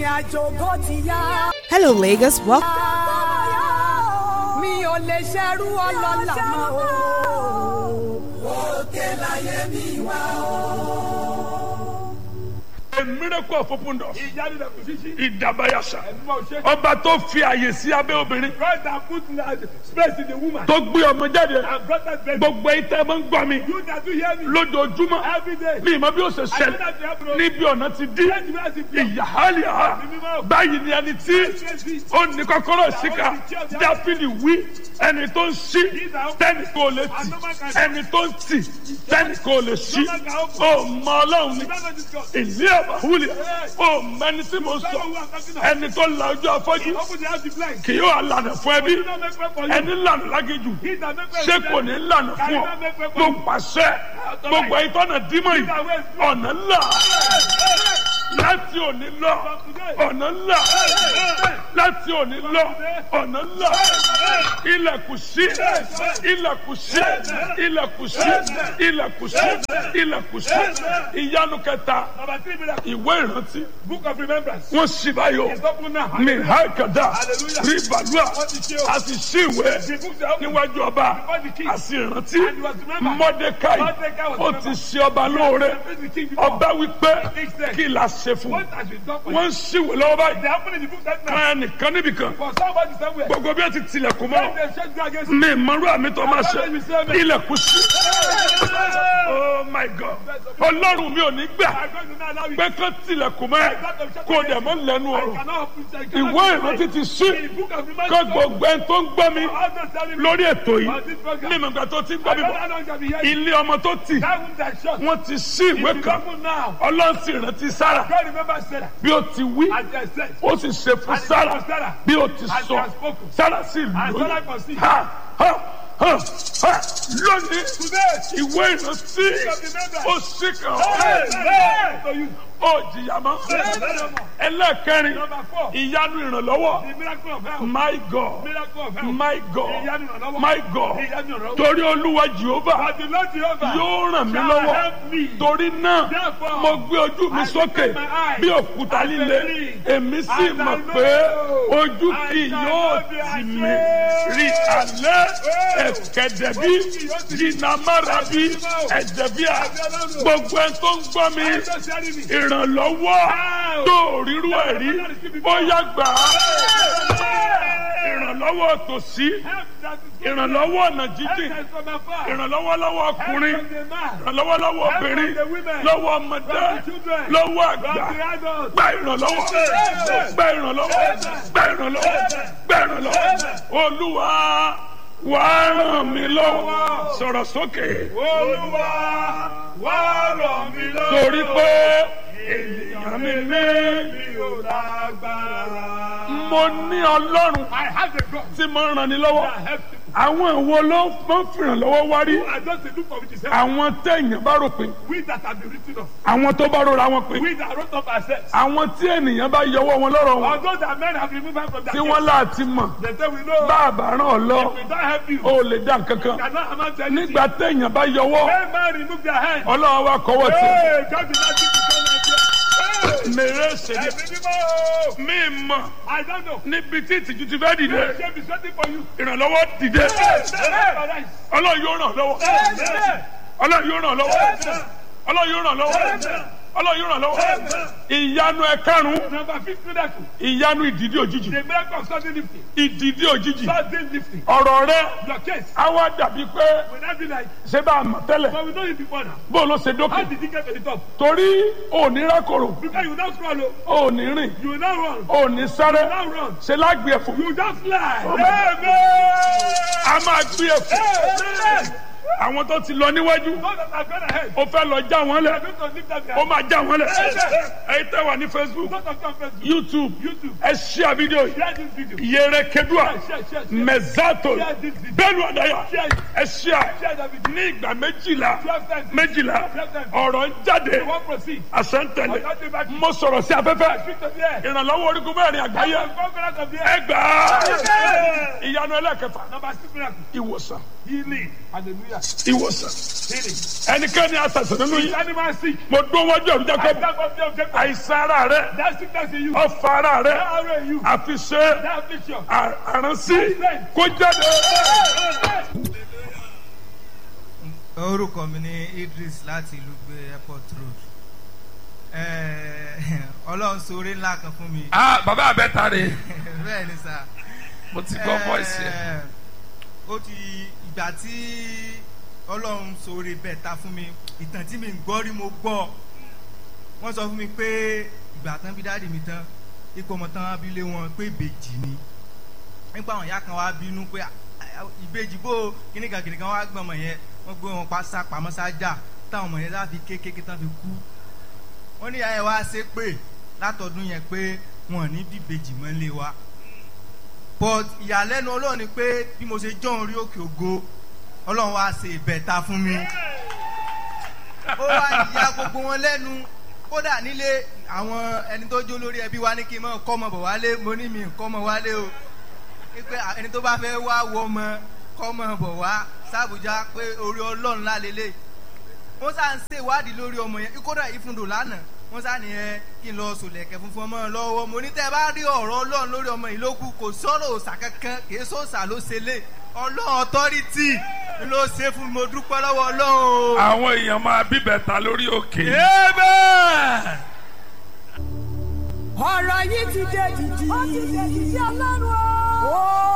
ìrìn àjò bó ti yá. Hello, Lagos. Welcome. mi ò lè ṣerú ọlọ́lá mọ́ o. òkè láyé mi wá o. A miracle of open doors. ìyanu dẹ̀ kò sí sí. Ìdàbàyàṣà. ẹ̀dùnmọ̀ ṣe. Ọba tó fi àyè sí abẹ́ obìnrin. God that put na- space in the woman. Tó gbé ọmọ jáde. and brought that baby. Gbogbo ẹ̀yin tẹ́ ẹ máa ń gbọ́ mi. you that do hear me. Lójoojúmọ́. every day. Mi ìmọ̀ bí ó ṣe I know ṣẹlẹ̀. that you have no. Níbi ọ̀nà ti dí. Let me ask you. Ìyáhálíà. Báyìí ni ẹni tí ó ní kọ́kọ́rọ́ síkà. Dáfídì wí. Ẹni tó ń ṣí. Tẹ́nì kò lè tì. Ẹni tó ń tì. Tẹ́nì kò lè ṣí. Ó mọ Ọlọ́run ni. Ìlú ẹ̀bà wúlẹ̀. Ó mẹni tí mo sọ. Ẹni tó la ojú afọ́jú. open the house the blind. Kì yóò lànà fún ẹbí. do not make way for you. Ẹni lànà lágéjù. he that make way Ṣé for kò you. ní lànà fún ọ? Mo pàṣẹ. Gbogbo ẹ̀yin tọ́nà dímọ̀ yìí. Ọ̀nà ńlá. Láti òní lọ. Ọ̀nà ńlá. Láti òní lọ. Ọ̀nà ńlá. Ilẹ̀kùn sí. Ilẹ̀kùn sí. Ilẹ̀kùn sí. Ilẹ̀kùn sí. Ilẹ̀kùn sí. Ìyanu kẹta. number three miracle. Ìwé ìrántí. book of remembrance. Wọ́n ṣì báyọ̀. it's open now. Mi ha kàdá. Hallelujah. Rí bàlúà. Wọ́n ti ṣe o. A sì ṣí ìwé the books are open. níwájú ọba. Before the king. A sì rántí. And he was remembered. Mọ́dékáì. Mordecai was Ó ti ṣe ọba lóore. the king before. Ọba wípé He said, kí la ṣe fún un. what has been done for Wọ́n you. ń ṣíwèé lọ́wọ́ báyìí. they happen in the book that now. Kan ẹnìkan níbìkan. for somebody somewhere. Gbogbo bí wọ́n ti tilẹ̀kùn when mọ́. they shut you against you. Mi ìmọ̀rú àmì tó máa ṣe. Ilẹ̀kùn sí. Oh my God. Ọlọ́run mi ò ní gbà I'm going to not allow you. pé kán tilẹ̀kùn mọ́ ẹ kó dẹ̀ mọ́ lẹ́nu I ọ̀rọ̀. cannot open I cannot Ìwé open ìrántí ti ṣí. the book of Kọ́ remembrance. gbogbo ẹni tó ń gbọ́ mi all those telling me. lórí ètò yìí. on this program. Ní ìmọ̀gbà tó ti ń I gbọ́ mi don't bọ̀. know how long I'll be here. Ilé ọmọ tó tì. That wound that shut. Wọ́n ti ṣí ìwé It is kan. open now. Ọlọ́run sì rántí Sára. God remember Sarah. Bí ó ti wí. As they said. Ó sì ṣe fún And Sára. for Sarah. Bí ó ti And she sọ. has spoken. Sára sì And lóyún. Sarah conceived. Ha ha ha ha lónìí. Today. Ìwé ìrántí. Ó sì kàn Hey, ọ́. hey, to you. Ó jìyà mọ́. Ẹlẹ́kẹrin. Number four. Ìyanu ìrànlọ́wọ́. The miracle of health. My God. Miracle of health. My God. Ìyanu ìrànlọ́wọ́. My God. Ìyanu ìrànlọ́wọ́. Torí Olúwa Jehova But the Lord Jehovah yóò ràn mí shall lọ́wọ́. help me. Torí náà, Therefore, mo gbé ojú mi I sókè lift my eyes bí òkúta and líle. believe. Èmi sì And I mọ̀ know pé ojú I kì shall yóò not be tì mí. ashamed. Rí alẹ́ Oh. ẹ̀kẹ́dẹ̀ bí Ojú kì yóò tì mí. jìnnàmára bí ẹ̀jẹ̀ bí a. Gbogbo ẹ̀ tó ń gbọ́ mi. I don't share me. Ìrànlọ́wọ́ tó ríru ẹ̀ rí. Ó yá gbà á. Ìrànlọ́wọ́ tòsí. Help that is Ìrànlọ́wọ́ ọ̀nà Help jíjìn. that is from afar. Ìrànlọ́wọ́ lọ́wọ́ Help ọkùnrin. from the man. Ìrànlọ́wọ́ lọ́wọ́ obìnrin. Help from the women. Lọ́wọ́ ọmọdé. From the children. Lọ́wọ́ From àgbà. the adults. Gba ìrànlọ́wọ́. Gba ìrànlọ́wọ́. Gba ìrànlọ́wọ́. Gba ìrànlọ́wọ́. Olúwa wà á ràn mí lọ́wọ́. Sọ̀rọ̀ sókè. Olúwa wá ràn mí lọ́wọ́. Torí pé ènìyàn mi ní. mi ò lágbára. Mo ní Ọlọ́run I have a God tí mo ń ràn ní lọ́wọ́. that helps people. Àwọn ìwo ló máa ń fìrànlọ́wọ́ wá rí. I just dey look for which is help. Àwọn téèyàn bá rò pé. We that have been written off. Àwọn tó bá rora wọn pé. We that wrote up ourselves. Àwọn tí ènìyàn bá yọwọ́ wọn lọ́rọ̀ wọn. Although that men have removed us from that Tí wọ́n láti mọ̀. They say we know. Bá a bá ràn ọ́ lọ. If we don't help you. O lè dá nǹkan kan. cannot amount to anything. Nígbà téèyàn bá yọwọ́. When man remove their hand. Ọlọ́run wa kọ́wọ́ tì. Hey, God did not give you so much. Hey, Mèrè ṣèlè. ẹ̀mí mímọ́. Mi mọ̀ I don't know. níbi tí ìtìjú ti fẹ́ dìde. Shame is waiting for you. Ìrànlọ́wọ́ dìde. Hey, Ọlọ́run yóò ràn lọ́wọ́. hey, Ọlọ́run yóò ràn lọ́wọ́. Ọlọ́run yóò ràn lọ́wọ́. Ọlọ́run yóò ràn lọ́wọ́. Ìyanu ẹ̀karùn-ún. Number fifth miracle. Ìyanu ìdìdí òjijì. The miracle of sudden lifting. Ìdìdí òjijì. Sudden lifting. Ọ̀rọ̀ rẹ Your case á wá dàbí pé will not be like, ṣé bá a mọ̀ tẹ́lẹ̀. but we know you before now. Bó ló ṣe How dókè. did you get to the top? Torí òní rákòrò. Because you will not crawl, oh. Òní rìn. you will not run, Òní sáré. you will not run. Ṣé lágbè ẹ̀fọ́. You just fly. Oh my Amen. A máa gbé ẹ̀fọ́. Amen. Àwọn tó ti lọ níwájú. Those that have gone ahead, Ó fẹ́ lọ já wọn they are lẹ̀. going to lift up their Ó máa já wọn lẹ̀. Amen. Ẹyin tẹ́ wà ní Facebook, Those that come first, YouTube, YouTube. ẹ ṣíà fídíò yìí. Share this video. Yẹrẹ Kedua, Share, share, share. Mẹ̀zátò, Share this video. Bẹ́ẹ̀ni Ọ̀dàyà, Share it. ẹ ṣíà Share that video. ní ìgbà méjìlá Twelve times. méjìlá Twelve times. ọ̀rọ̀ ń jáde You won't proceed. àṣẹ́ntẹ̀lẹ̀ Ọ̀gá ti bá kí. mo sọ̀rọ̀ sí afẹ́fẹ́ Speak to the air. ìrànlọ́wọ́ orígun mẹ́rin àgbáyé The conquerors of the air. ẹgbàá Amen. ìyanu ẹlẹ́kẹfà Number six miracle. ìwòsàn Healing. Hallelujah. ìwòsàn ẹnikẹ́ni àtàsán nínú yìí Animal sick. mo dún wájú ọ̀run I jákèjì stand up there, Jacob. àìsàn ara rẹ That sickness in you. ọfà ara rẹ That arrow in you. àfiṣe That affliction. àránsí kó jáde. orúkọ mi ní idris láti ìlú gbé airport road Eh, ọlọ́run sóore ńlá kan fún mi ah bàbá abẹ́ta rè bẹ́ẹ̀ ni sà mo ti gbọ́ voice yẹn. Eh, ó ti ìgbà tí ọlọ́run sóore bẹ́ẹ̀ ta fún mi ìtàn tí mi ń gbọ́ rí mo gbọ́ wọ́n sọ fún mi pé ìgbà tán bí dáàdì mi tán ipò ọmọ tán abilé wọn pé ìbejì ni nípa àwọn ìyá kan wá bínú pé "Ah, ah, ìbejì bó kíníkan kíníkan wá gbọ́n ọmọ yẹn wọ́n gbé wọn pa sá pamọ́ sájà táwọn ọmọ yẹn láfi kékeré tán fi kú wọ́n ní ìyá yẹn wá ṣe pé látọdún yẹn pé wọn ò ní bí ìbejì mọ́ lé wa but ìyàlẹ́nu ọlọ́run ni pé bí mo ṣe jọ́ orí òkè ògo ọlọ́run wá ṣe ìbẹ̀ta fún mi ó wá ìyá gbogbo wọn lẹ́nu kódà nílé àwọn ẹni tó jó lórí ẹbí wa ní kí n mọ̀ kọ́ ọmọ bọ̀ wálé mo ní mi kọ́ ọmọ wálé o pé ẹni tó bá fẹ́ wá wọ ọmọ kọ́ ọmọ bọ̀ wá sábùjá pé orí ọlọ́run lálélẹ̀ wọ́n sá ń ṣe ìwádìí lórí ọmọ yẹn kódà ìfúndò lánàá wọ́n sá ní ẹ kí n lọ sòlẹ̀kẹ̀ funfun ọmọ lọ́wọ́ mo ní tẹ́ ẹ bá rí ọ̀rọ̀ ọlọ́run lórí ọmọ yìí lókù kò sọ̀rọ̀ òòsà kankan kì í sọ̀sà ló ṣe lé ọlọ́run ọ̀tọ́rìtì ló ṣe fún mi mo dúpẹ́ lọ́wọ́ ọlọ́run o. àwọn èèyàn máa bíbẹ̀ta lórí òkè. Amen. ọ̀rọ̀ yìí ti dé dìdì. ó ti dé dìdì ọlọ́run o.